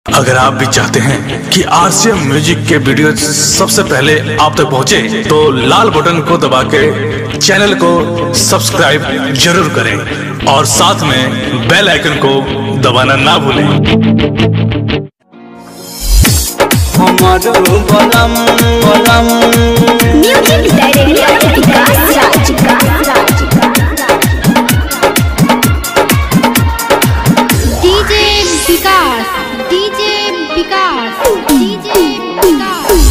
अगर आप भी चाहते हैं कि आरसीएम म्यूजिक के वीडियो सबसे पहले आप तक पहुंचे, तो लाल बटन को दबा के चैनल को सब्सक्राइब जरूर करें और साथ में बेल आइकन को दबाना ना भूलें हमारो बलम बलम music director Vikas Raj DJ Vikas DJ Vikas DJ Vikas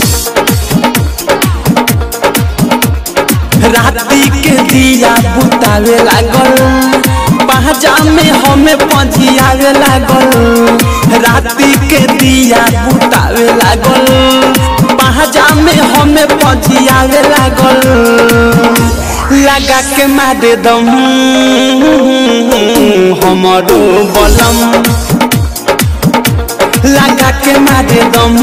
राती के दिया बुतावे लागल पहजा में हमें पजियावे लागल राती के दिया बुतावे लागल पहजा में हमें पजियावे लागल लगा के मारे दम हमारो बलम लगा के मारे दम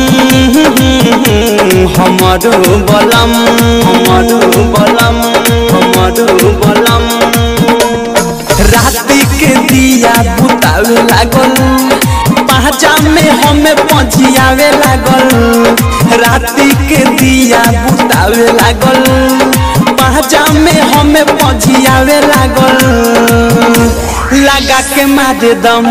हमारो बलम हमारो बलम हमारो बलम राती के दिया बुतावे लागल पहचा में हमें पजियावे लागल राती के दिया बुतावे लागल पहचा में हमें पजियावे लागल लगा के मारे दम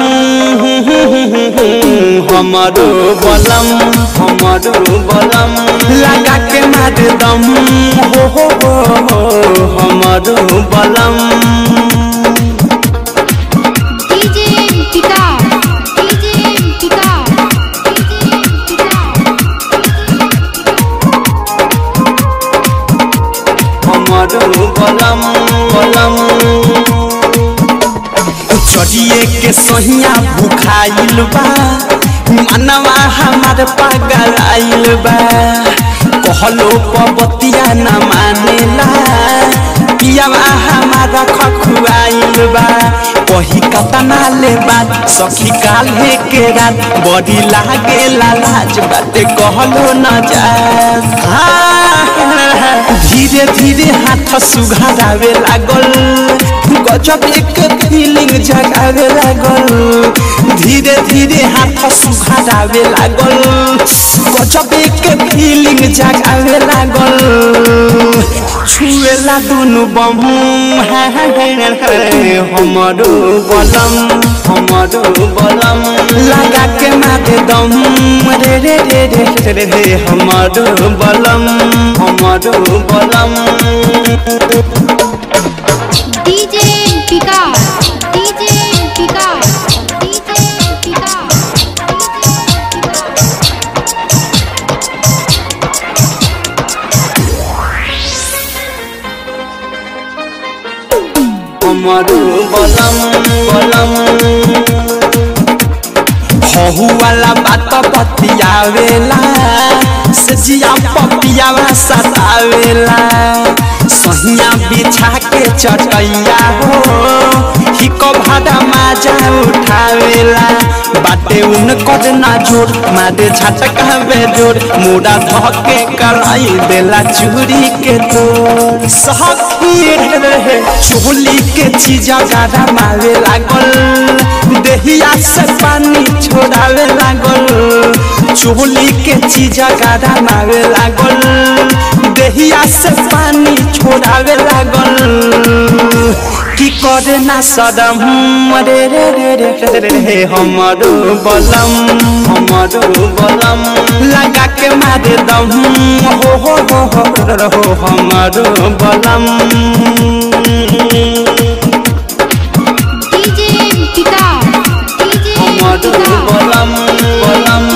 हमारो बलम हमारो बलम लगा के मारे दम हो हो हो हो हमारो बलम DJ Vikas DJ Vikas DJ हमारो बलम बलम चढ़िए के सहिया भूखाइल बा मनवा हमार पागल आइल बा कहलो पबतिया न मानेला पियावा हमारा खखुआइल बा कही कतना ले बात सखी काल्हे के रात बड़ी लागे लाज बाते कहलो न जा धीरे धीरे हाथ सुघारावे लागल गजब एक फीलिंग जगावे लागल धीरे धीरे हाथ सुघारावे लागल गजब एक फीलिंग जगावे लागल छुएला दुनु बम हमारो बलम हमारो बलम लगा के मारे दम रे रे रे रे रे रे हमारो बलम हमारो बलम DJ Vikas DJ Vikas DJ Vikas हमारो बलम बलम हहु वाला बात बतियावेला सजिया पपियावा सतावेला सहिया बिछा के चटैया हो हिको भाड़ा माजा उठावेला बाटे उन कद ना जोर मारे झटका बेजोर मुड़ा धके कराई देला चूड़ी के तोर सखी रे चोली के चीजा गाड़ा मारे लागल देहिया से पानी छोड़ावे लागल चोली के चीजा गाड़ा मारे लागल देहिया से पानी छोड़ावे लागल की करे ना सदम रे रे रे रे रे रे रे हमारो बलम हमारो बलम लगा के मारे दम हो हो हो हो हो हमारो बलम डीजे विकास डीजे हमारो विकास बलम बलम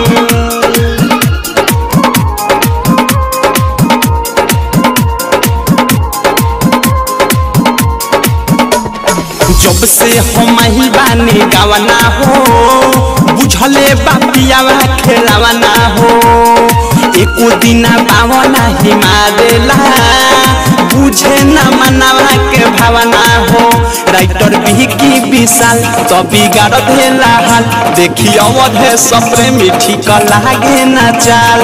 जब से हम ही बानी गावना हो बुझले बापियावा खेलावना हो एको दिना पावना ही मारेला बुझे न मनावा के भावना हो राइटर भी की विशाल तो बिगाड़ देला हाल देखी अवध है सपरे मीठी का लागे न चाल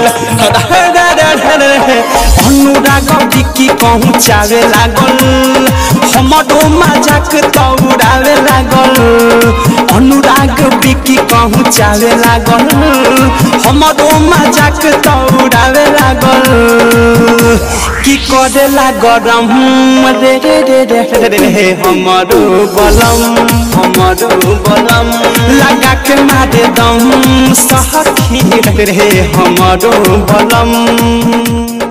अनुराग बिकी पहुँचावे लागल हमरो मजाक तो उड़ावे लागल अनुराग बिकी पहुँचावे लागल हमरो मजाक तो उड़ावे लागल की करेला गरम रे रे रे रे रे रे हमरो बलम हमरो बलम लगा के मारे दम सहखी रे रे हमरो बलम